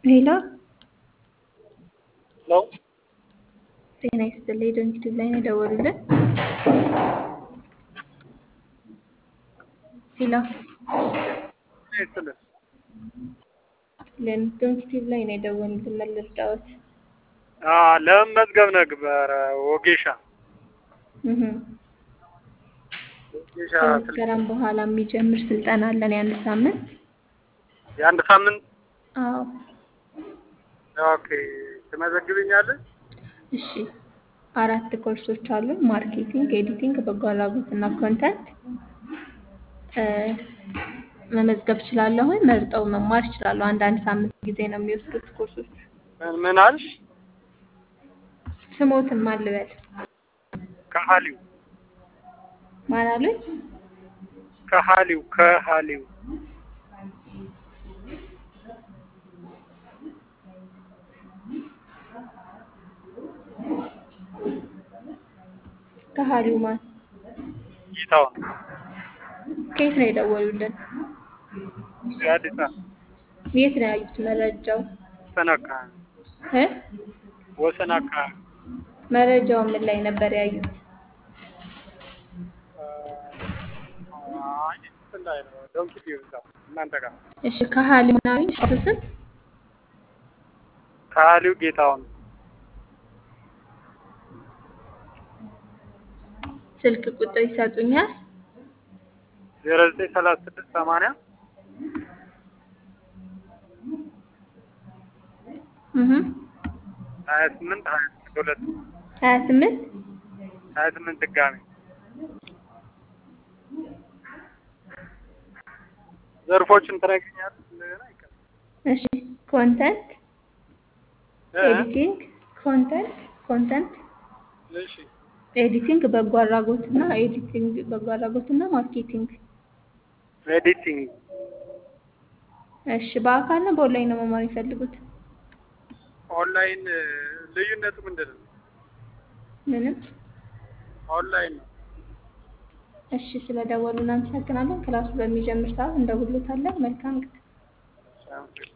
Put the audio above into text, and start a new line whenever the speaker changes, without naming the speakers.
ሄሎ
ሄሎ
ጤና ይስጥልኝ። ዶንኪ ላይ ነው የደወሉልን። ሄሎ
ይስጥልን።
ዶንኪ ላይ ነው የደወሉልን። መልርዳዎት
አዎ፣ ለመመዝገብ ነበረ ወጌሻ
እህ
ወጌሻ
ከመስከረም በኋላ የሚጀምር ስልጠና አለን የአንድ ሳምንት።
የአንድ ሳምንት
አዎ
ኦኬ። ትመዘግብኛለህ?
እሺ አራት ኮርሶች አሉ። ማርኬቲንግ፣ ኤዲቲንግ፣ በጎ አድራጎት እና ኮንተንት መመዝገብ እችላለሁ። መርጠው መማር ይችላሉ። አንድ አንድ ሳምንት ጊዜ ነው የሚወስዱት ኮርሶች።
ምን ምን አልሽ?
ስሞትን ማን ልበል?
ከሀሊው
ማን አሉኝ?
ከሀሊው ከሀሊው
ከሀሊው ማን?
ጌታውን
ከየት ነው የደወሉልን?
የአዲስ አበባ
የት ነው ያዩት መረጃው?
ወሰን አካባቢ
እ
ወሰን አካባቢ
መረጃው ምን ላይ ነበር ያዩት?
አይ እንትን ላይ ነው ዶንኪ ቲዩብ እዛው እናንተ ጋር
እሺ ከሀሊው ምናምን እሱ ስም
ከሀሊው ጌታውን
ስልክ ቁጥር ይሰጡኛል?
ዜሮ ዘጠኝ ሰላሳ ስድስት ሰማንያ
እህ
ሀያ ስምንት ሀያ ስምንት ሁለት
ሀያ ስምንት
ሀያ ስምንት ድጋሚ ዘርፎችን ትነግሪኛለሽ? እንደገና ይቀር
እሺ ኮንተንት
እ?
ኤዲቲንግ ኮንተንት ኮንተንት
እሺ
ኤዲቲንግ በጎ አድራጎት እና ኤዲቲንግ በጎ አድራጎት እና ማርኬቲንግ
ኤዲቲንግ
እሺ በአካል ነው በኦንላይን ነው መማር የሚፈልጉት?
ኦንላይን ልዩነቱ ምንድን ነው?
ምንም
ኦንላይን ነው።
እሺ ስለደወሉ እናመሰግናለን። ክላሱ በሚጀምር ሰዓት እንደውሎታለን። መልካም ጊዜ።
ሳምፕል